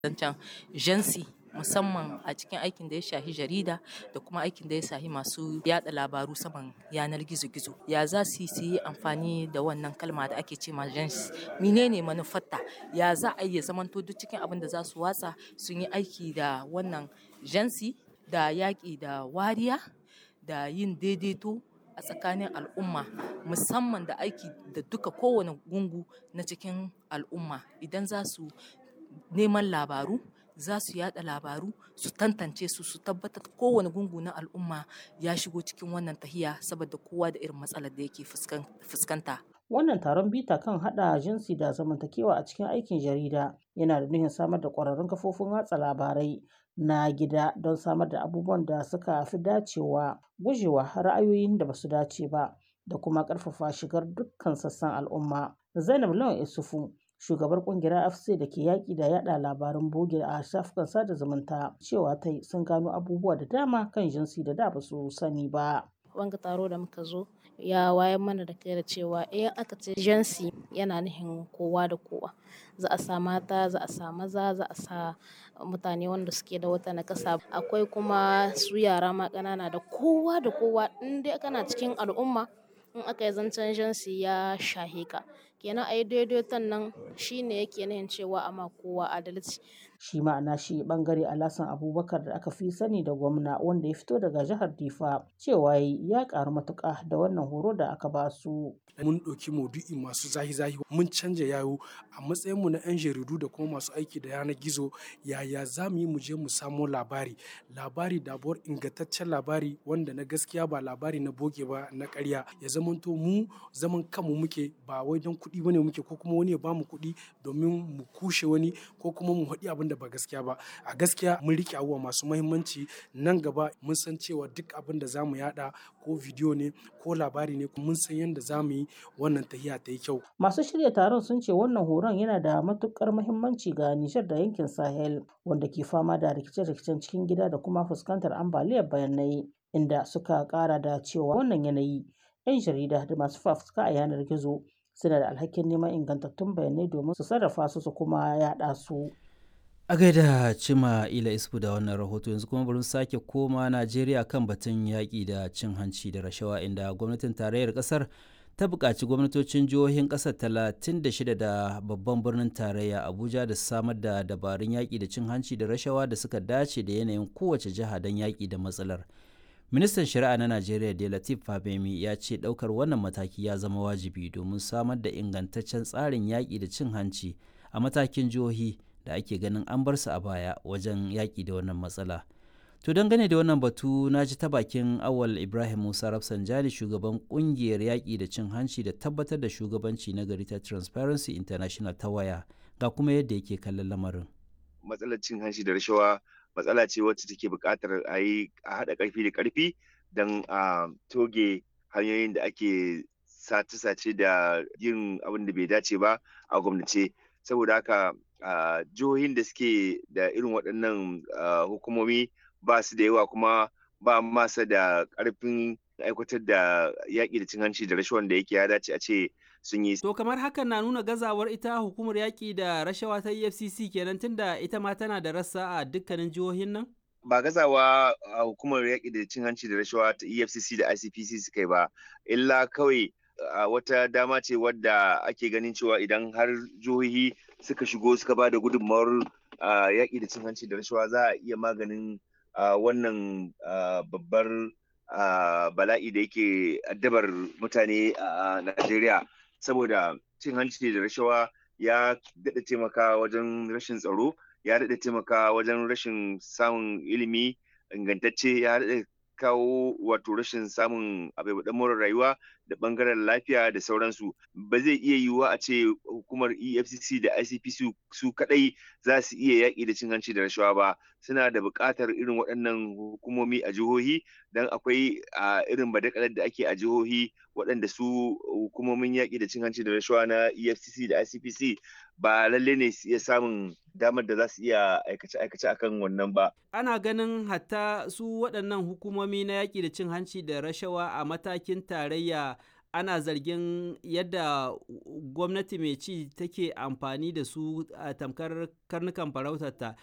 zancen jansi musamman a cikin aikin da ya shahi jarida da kuma aikin da ya shahi masu yada labaru saman yanar gizo-gizo ya za su yi amfani da wannan kalma da ake ce ma jansi menene manufarta ya za a iya zamanto duk cikin abin da za su watsa sun yi aiki da wannan jansi da yaƙi da wariya da yin daidaito a tsakanin al'umma musamman da aiki da duka kowane gungu na cikin al'umma idan za su neman labaru za su yada labaru su tantance su su tabbatar kowane gungu na al'umma ya shigo cikin wannan tahiya saboda kowa da irin matsalar da yake fuskanta. Wannan taron bita kan hada jinsi da zamantakewa a cikin aikin jarida yana da nufin samar da ƙwararrun kafofin watsa labarai na gida don samar da abubuwan da suka fi dacewa gujewa ra'ayoyin da basu dace ba da kuma ƙarfafa shigar dukkan sassan al'umma. Zainab Lawan Isufu shugabar kungiyar afc da ke yaƙi da yada labaran boge a shafukan sada zumunta cewa ta sun gano abubuwa da dama kan jinsi da da ba su sani ba. wanga taro da muka zo ya wayar mana da kai da cewa in aka ce jinsi yana nufin kowa da kowa za a sa mata za a sa maza za a sa mutane wanda suke da wata nakasa akwai kuma su yara ma ƙanana da kowa da kowa in dai kana cikin al'umma in aka yi zancen jinsi ya shahe ka kenan a yi daidaiton nan shine yake nihin cewa ama kowa adalci shi ma'ana shi bangare alasan abubakar da aka fi sani da gwamna wanda ya fito daga jihar difa cewa ya karu matuka da wannan horo da aka ba su mun ɗauki maudu'i masu zahi-zahi mun canja yayo a matsayinmu na 'yan jaridu da kuma masu aiki da yanar gizo yaya za mu yi mu je mu samo labari labari dabuwar ingantaccen labari wanda na gaskiya ba labari na boge ba na karya ya zamanto mu zaman kanmu muke ba wai don kuɗi bane muke ko kuma wani ya bamu kuɗi domin mu kushe wani ko kuma mu haɗi abin da ba gaskiya ba a gaskiya mun rike abubuwa masu mahimmanci nan gaba mun san cewa duk abin da za mu yada ko bidiyo ne ko labari ne mun san yadda za mu yi wannan tahiya ta yi kyau. Masu shirya taron sun ce wannan horon yana da matukar muhimmanci ga Nijar da yankin Sahel wanda ke fama da rikice-rikicen cikin gida da kuma fuskantar ambaliyar bayanai inda suka kara da cewa wannan yanayi 'yan jarida da masu fafutuka a yanar gizo suna da alhakin neman ingantattun bayanai domin su sarrafa su su kuma yaɗa su. a gaida cima ila isfu da wannan rahoto yanzu kuma bari sake koma najeriya kan batun yaƙi da cin hanci da rashawa inda gwamnatin tarayyar ƙasar ta buƙaci gwamnatocin jihohin ƙasar 36 da babban birnin tarayya abuja da samar da dabarun yaƙi da cin hanci da rashawa da suka dace da yanayin kowace jiha don yaƙi da matsalar ministan shari'a na najeriya da latif fabemi ya ce ɗaukar wannan mataki ya zama wajibi domin samar da ingantaccen tsarin yaƙi da cin hanci a matakin jihohi da ake ganin an bar su a baya wajen yaƙi da wannan matsala. To dangane da wannan batu na ji ta bakin awal Ibrahim Musa Rafsanjani shugaban kungiyar yaƙi da cin hanci da tabbatar da shugabanci na gari ta Transparency International ta waya ga kuma yadda yake kallon lamarin. Matsalar cin hanci da rashawa matsala ce wacce take buƙatar a yi a haɗa ƙarfi da ƙarfi don a toge hanyoyin da ake sace-sace da yin abin da bai dace ba a gwamnace saboda haka Uh, jihohin da suke da irin waɗannan uh, hukumomi ba su da yawa kuma ba masa da ƙarfin aikatar da yaƙi da cin hanci da rashawan da yake ya dace a ce sun yi. To kamar hakan na nuna gazawar ita hukumar yaƙi da rashawa ta EFCC kenan tunda ita ma tana da rassa a dukkanin jihohin nan? Ba gazawa a hukumar yaƙi da cin hanci da rashawa ta EFCC da ICPC suka yi ba, illa kawai uh, wata dama ce wadda ake ganin cewa idan har jihohi suka shigo suka ba da gudunmawar yaƙi da cin hanci da rashawa za a iya maganin wannan babbar bala'i da yake addabar mutane a Najeriya saboda cin hanci da rashawa ya daɗa taimaka wajen rashin tsaro ya daɗa taimaka wajen rashin samun ilimi ingantacce ya daɗa kawo wato rashin samun abubuwan more rayuwa da bangaren lafiya da sauransu ba zai iya yiwuwa a ce hukumar efcc da icpc su kadai za su iya yaƙi da cin hanci da rashawa ba suna da buƙatar irin waɗannan hukumomi a jihohi don akwai a irin badakalar da ake a jihohi waɗanda su hukumomin yaƙi da cin hanci da rashawa na efcc da icpc ba lalle ne su iya samun damar da za su iya aikace-aikace akan wannan ba. Ana ganin hatta su waɗannan hukumomi na yaƙi da cin hanci da rashawa a matakin tarayya ana zargin yadda gwamnati mai ci take amfani da su a tamkar karnukan farautarta